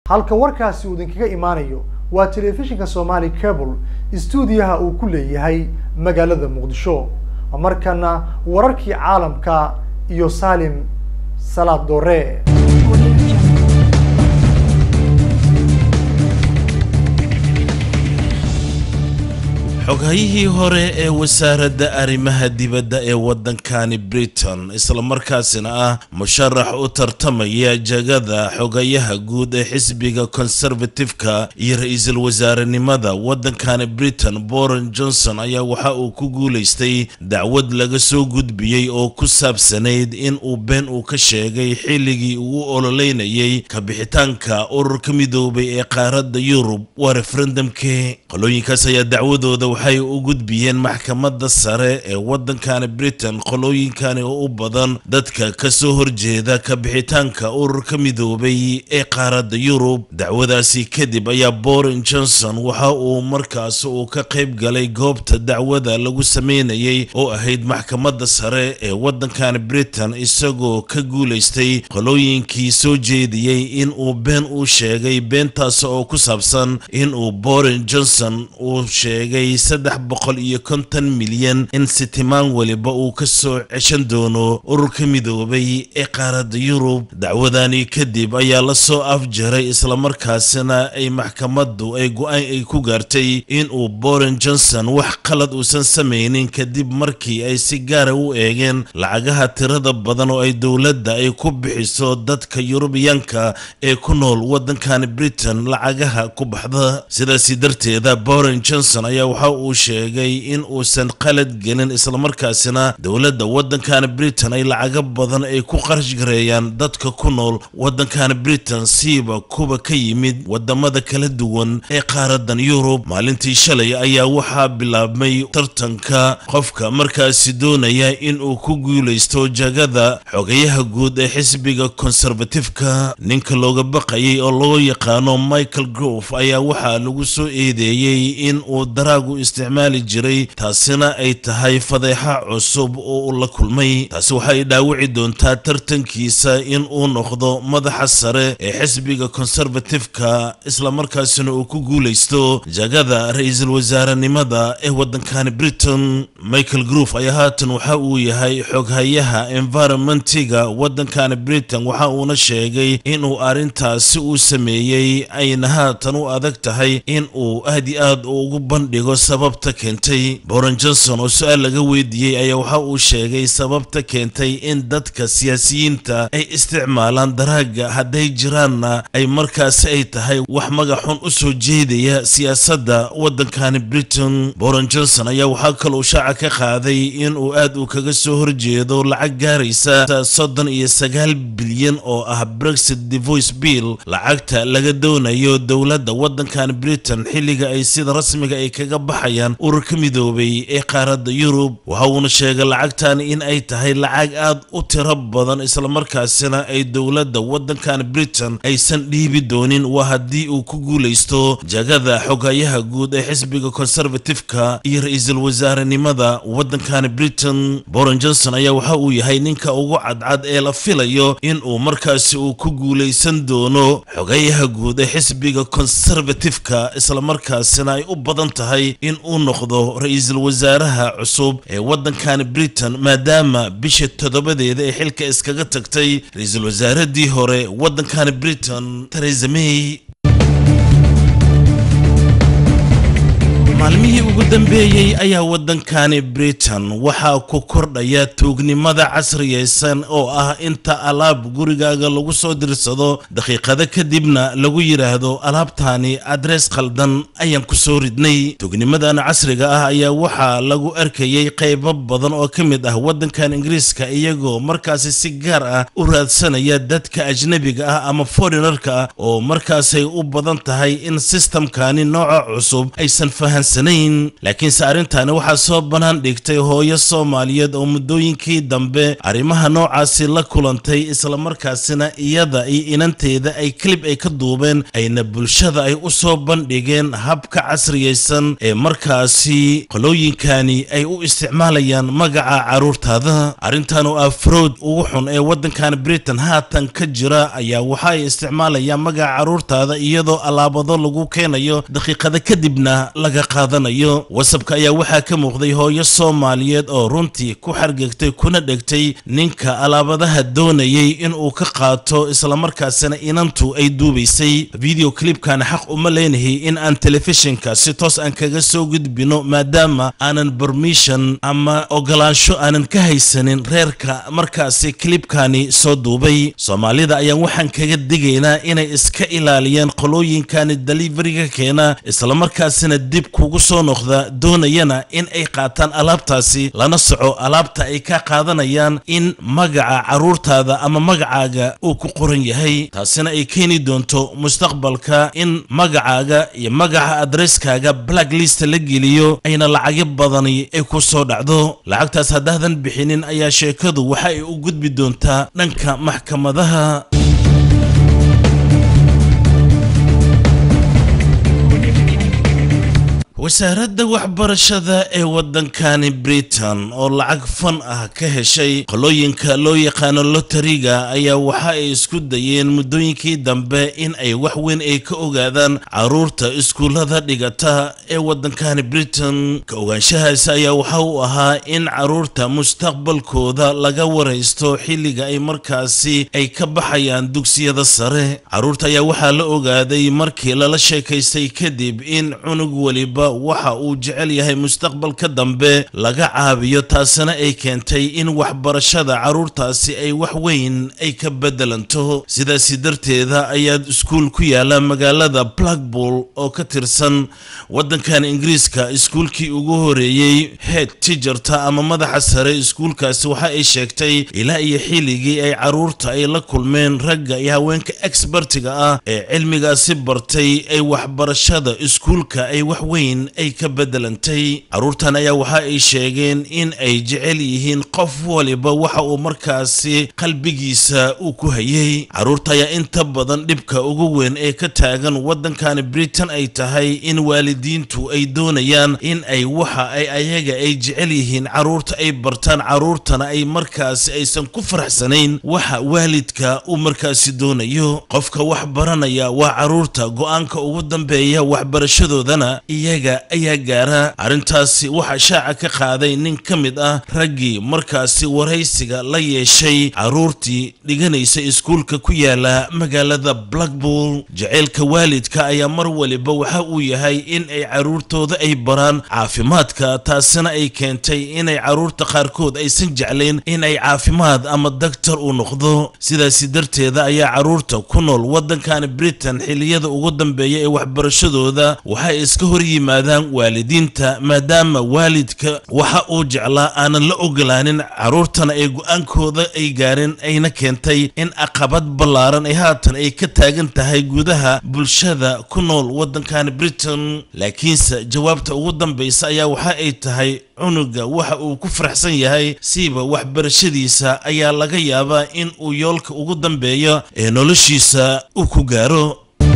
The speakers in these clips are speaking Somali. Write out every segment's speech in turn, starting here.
halka warkaasi uu idinkaga imaanayo waa telefishinka somali cable stuudiyaha uu ku leeyahay magaalada muqdisho markana wararkii caalamka iyo salim salaad doore xoghayihii hore ee wasaaradda arrimaha dibadda ee waddankani britain islamarkaasina ah musharax u tartamaya jagada xogayaha guud ee xisbiga conservative-ka iyo ra-iisul wasaarenimada waddankani britain boren johnson ayaa waxa uu ku guulaystay dacwad laga soo gudbiyey oo ku saabsanayd in uu been uu ka sheegay xilligii uu u ololeynayay kabixitaanka ururka midoobay ee qaaradda yurub waa referendumkii qolooyinkaas ayaa dacwadooda waxay u gudbiyeen maxkamadda sare ee waddankani britain qolooyinkani oo u badan dadka ka soo horjeeda kabixitaanka ururka midoobay ee qaaradda yurub dacwadaasi kadib ayaa boren johnson waxa uu markaas uu ka qayb galay goobta dacwada lagu sameynayay oo ahayd maxkamadda sare ee waddankani britain isagoo ka guulaystay qolooyinkii soo jeediyey in uu been uu sheegay beentaas oo ku saabsan in uu boren johnson uu sheegay saddex boqol iyo konton milyan in sitimaan weliba uu ka soo ceshan doono ururka midoobay ee qaaradda yurub dacwadani kadib ayaa la soo afjaray islamarkaasina ay maxkamaddu ay go-aan ay ku gaartay in uu boren johnson wax qalad uusan samaynin kadib markii ay si gaara u eegeen lacagaha tirada badan oo ay dowladda ay ku bixiso dadka yurubiyaanka ee ku nool waddankani britain lacagaha ku baxda sidaasi darteeda boren johnson ayaa waxa uu sheegay in uusan qalad gelin islamarkaasina dowladda waddankani britain ay lacago badan ay ku qarash gareeyaan dadka ku nool waddankani britain siiba kuwa ka yimid wadamada kala duwan ee qaaradan yurub maalintii shalay ayaa waxaa bilaabmay tartanka qofka markaasi doonaya in uu ku guulaysto jagada xogayaha guud ee xisbiga konservatifka ninka looga baqayay oo loo yaqaano michael grove ayaa waxaa lagu soo eedeeyey in uu daraagu isticmaali jiray taasina ay tahay fadeexa cusub oo uu la kulmay taasi waxay dhaawici doontaa tartankiisa in uu noqdo madaxa sare ee xisbiga konservatifka islamarkaasina uu ku guulaysto jagada ra-iisul wasaarenimada ee waddankani britain michael grove ayaa haatan waxa uu yahay xoghayaha environmentiga waddankani britain waxa uuna sheegay inuu arrintaasi uu sameeyey ayna haatan u adag tahay in uu aad i aad ugu bandhigo sababta keentay boren johnson oo su-aal laga weydiiyey ayaa waxa uu sheegay sababta keentay in dadka siyaasiyiinta ay isticmaalaan daraaga hadday jiraanna ay markaasi ay tahay wax magaxun u soo jeedaya siyaasadda waddankani britain boren johnson ayaa waxaa kaloo shaaca ka qaaday in uu aad uu kaga soo horjeedo lacag gaaraysa soddon iyo sagaal bilyan oo ah brexit devoice bill lacagta laga doonayo dowladda waddankani britain xilliga ay sida rasmiga ay kaga baxayaan ururka midoobay ee qaaradda yurub waxa uuna sheegay lacagtan in ay tahay lacag aad u tiro badan islamarkaasina ay dowladda waddankan britain aysan dhiibi doonin waa haddii uu ku guulaysto jagada xogayaha guud ee xisbiga konservatifka iyo ra-iisul wasaarenimada waddankani britain boren johnson ayaa waxa uu yahay ninka ugu cadcad ee la filayo in uu markaasi uu ku guulaysan doono xogayaha guud ee xisbiga konservatifka islamarkaasina ay u badan tahay in uu noqdo ra-iisul wasaaraha cusub ee waddankani britain maadaama bisha toddobadeeda ee xilka iskaga tagtay ra-iisul wasaaradii hore waddankani britain teresa may maalmihii ugu dambeeyey ayaa waddankani britain waxaa ku kordhaya tuugnimada casriyaysan oo ah inta alaab gurigaaga lagu soo dirsado daqiiqado kadibna lagu yidhaahdo alaabtaani adrees khaldan ayaan ku soo ridnay tuugnimadan casriga ah ayaa waxaa lagu arkayay qaybo badan oo ka mid ah waddankan ingiriiska iyagoo markaasi si gaar ah u raadsanaya dadka ajnabiga ah ama foreignarka ah oo markaasay u badan tahay in sistamkani nooca cusub aysan fahansan faraxsanayn laakiinse arrintaani waxaa soo bannaan dhigtay hooyo soomaaliyeed oo muddooyinkii dambe arrimaha noocaasi la kulantay islamarkaasina iyada iyo inanteeda ay kelib ay ka duubeen ayna bulshada ay u soo bandhigeen habka casriyaysan ee markaasi qolooyinkani ay u isticmaalayaan magaca carruurtaada arrintan oo ah frood ugu xun ee waddankan britain haatan ka jira ayaa waxa ay isticmaalayaan magaca carruurtaada iyadoo alaabado lagu keenayo daqiiqada kadibna laga qaadanayo wasabka ayaa waxaa ka muuqday hooyo soomaaliyeed oo runtii ku xargegtay kuna dhegtay ninka alaabadaha doonayay inuu ka qaato islamarkaasina inantu ay duubaysay video clipkan xaq uma leenahay in aan telefishinka si toos aan kaga soo gudbino maadaama aanan bermission ama ogolaansho aanan ka haysanin reerka markaasi clipkani soo duubay soomaalida ayaan waxaan kaga digaynaa inay iska ilaaliyaan qolooyinkani deliveriga keena islamarkaasina dib kugu soo noqda doonayana in ay qaataan alaabtaasi lana soco alaabta ay ka qaadanayaan in magaca carruurtaada ama magacaaga uu ku qoran yahay taasina ay keeni doonto mustaqbalka in magacaaga iyo magaca adresskaaga blacklist la geliyo ayna lacagyo badani ay ku soo dhacdo lacagtaas haddaadan bixinin ayaa sheekadu waxa ay u gudbi doontaa dhanka maxkamadaha wasaaradda waxbarashada ee waddankani britain oo lacag fan ah ka heshay qolooyinka loo yaqaano lotariga ayaa waxa ay isku dayeen muddooyinkii dambe in ay wax weyn ay ka ogaadaan carruurta iskuullada dhigata ee waddankani britain ka ogaanshahaasi ayaa waxa uu ahaa in carruurta mustaqbalkooda laga waraysto xilliga ay markaasi ay ka baxayaan dugsiyada sare carruurta ayaa waxaa la ogaaday markii lala sheekaystay kadib in cunug weliba waxa uu jecel yahay mustaqbalka dambe laga caabiyo taasina ay keentay in waxbarashada carruurtaasi ay wax weyn ay ka bedelanto sidaasi darteeda ayaad iskuul ku yaala magaalada blackpool oo ka tirsan waddankan ingiriiska iskuulkii ugu horeeyey head tijarta ama madaxa sare iskuulkaasi waxa ay sheegtay ilaa iyo xilligii ay carruurta ay la kulmeen ragga iyo haweenka expertiga ah ee cilmigaasi bartay ay waxbarashada iskuulka ay wax weyn ay ka bedelantay carruurtan ayaa waxa ay sheegeen in ay jecel yihiin qof waliba waxa uu markaasi qalbigiisa uu ku hayay carruurta ayaa inta badan dhibka ugu weyn ee ka taagan waddankani britain ay tahay in waalidiintu ay doonayaan in ay waxa ay ayaga ay jecel yihiin carruurta ay bartaan carruurtana ay markaasi aysan ku faraxsanayn waxa waalidka uu markaasi doonayo qofka wax baranaya waa carruurta go-aanka ugu dambeeya waxbarashadoodana iyaga ayaa gaara arrintaasi waxaa shaaca ka qaaday nin ka mid ah raggii markaasi waraysiga la yeeshay carruurtii dhiganaysa iskuulka ku yaala magaalada blackpool jaceylka waalidka ayaa mar waliba waxa uu yahay in ay carruurtooda ay baraan caafimaadka taasina ay keentay inay carruurta qaarkood aysan jeclayn in ay caafimaad ama daktar uu noqdo sidaasi darteeda ayaa carruurta ku nool waddankani britain xilliyada ugu dambeeya ee waxbarashadooda waxay iska hor yimaadaan waalidiinta maadaama waalidka waxa uu jeclaa aanan la ogolaanin carruurtana ay go-aankooda ay gaareen ayna keentay in aqabad ballaaran ay haatan ay ka taagan tahay gudaha bulshada ku nool waddankani britain laakiinse jawaabta ugu dambaysa ayaa waxa ay tahay cunuga waxa uu ku faraxsan yahay siiba waxbarashadiisa ayaa laga yaabaa in uu yoolka ugu dambeeya ee noloshiisa uu ku gaaro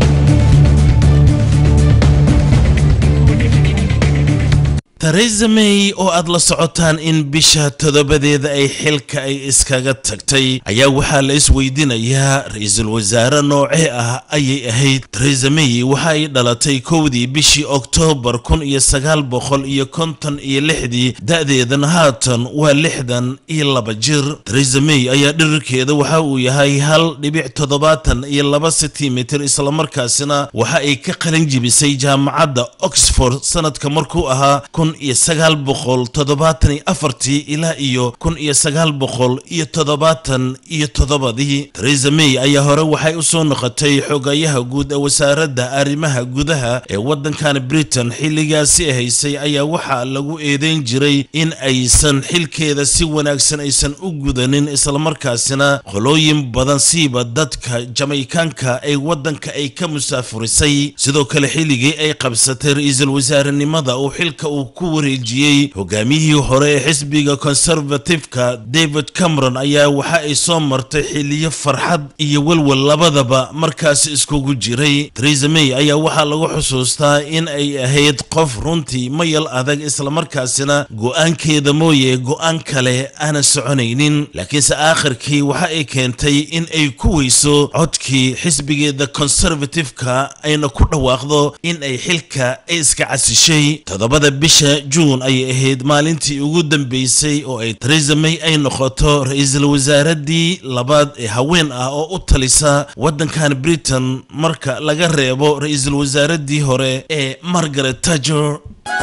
theresa may oo aad la socotaan in bisha toddobadeeda ay xilka ay iskaga tagtay ayaa waxaa la isweydiinayaa ra-iisul wasaare noocee ah ayay ahayd theresa may waxa ay dhalatay kowdii bishii oktoobar kun iyo sagaal boqol iyo konton iyo lixdii da-deedan haatan waa lixdan iyo laba jir theresa may ayaa dhirirkeeda waxa uu yahay hal dhibic toddobaatan iyo laba sentimitir islamarkaasina waxa ay ka qalin jibisay jaamacadda oxford sanadka markuu ahaa kun iyo sagaal boqol toddobaatan iyo afartii ilaa iyo kun iyo sagaal boqol iyo toddobaatan iyo toddobadii theresa may ayaa hore waxay u soo noqotay xogayaha guud ee wasaaradda arrimaha gudaha ee waddankan britain xilligaasi haysay ayaa waxaa lagu eedeyn jiray in aysan xilkeeda si wanaagsan aysan u gudanin islamarkaasina qolooyin badan siiba dadka jamaykaanka ay waddanka ay ka musaafurisay sidoo kale xilligii ay qabsatay ra-iisul wasaarenimada uu xilka uu ku wareejiyey hogaamiyihii hore ee xisbiga conservative-ka david cameron ayaa waxa ay soo martay xiliyo farxad iyo welwel labadaba markaasi iskugu jiray theresa may ayaa waxaa lagu xusuustaa in ay ahayd qof runtii mayal adag islamarkaasina go-aankeeda mooye go-aan kale aanan soconaynin laakiinse aakhirkii waxa ay keentay in ay ku weyso codkii xisbigeeda conservative-ka ayna ku dhawaaqdo in ay xilka ay iska casishay toddobada bisha juun ayay ahayd maalintii ugu dambeysay oo ay theresa may ay noqoto ra-iisul wasaaradii labaad ee haween ah oo u talisa waddankan britain marka laga reebo ra-iisul wasaaradii hore ee margaret tajer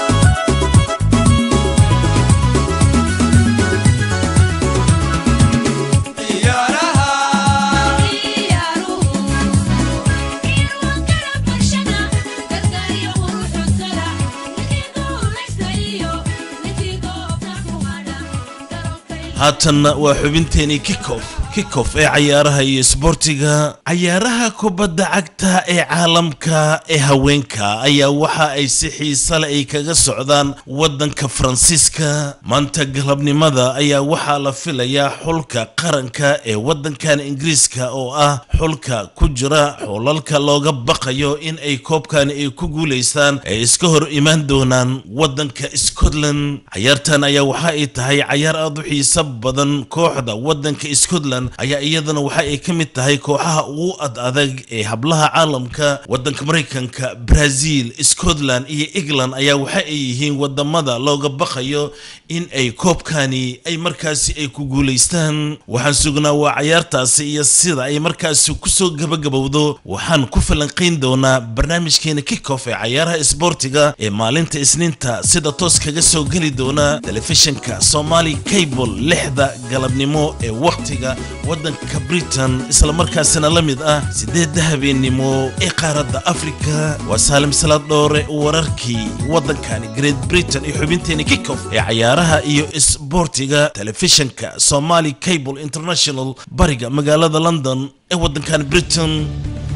haatanna waa xubinteenii kikof kikof ee cayaaraha iyo isboortiga cayaaraha kubadda cagta ee caalamka ee haweenka ayaa waxa ay si xiisa le ay kaga socdaan waddanka faransiiska maanta galabnimada ayaa waxaa la filayaa xulka qaranka ee waddankan ingiriiska oo ah xulka ku jira xulalka looga baqayo in ay koobkani ay ku guulaystaan ay iska hor imaan doonaan waddanka scotland cayaartan ayaa waxa ay tahay cayaar aad u xiiso badan kooxda waddanka scotland ayaa iyadana waxa ay ka mid tahay kooxaha ugu ad adag ee hablaha caalamka waddanka maraykanka brazil scotland iyo england ayaa waxa ay yihiin wadamada looga baqayo in ay koobkani ay markaasi ay ku guulaystaan waxaan sugnaa waa cayaartaasi iyo sida ay markaasi kusoo gabagabowdo waxaan ku falanqayn doonaa barnaamijkeena kickoff ee cayaaraha isboortiga ee maalinta isniinta sida toos kaga soo geli doona telefishinka somali cable lixda galabnimo ee wakhtiga waddanka britain islamarkaasina la mid ah sideedda habeennimo ee qaaradda afrika waa saalim salaad dhoore wararkii waddankani great britain iyo xubinteeni kickoff ee cayaaraha iyo isboortiga telefishinka somali cable international bariga magaalada london ee waddankan britain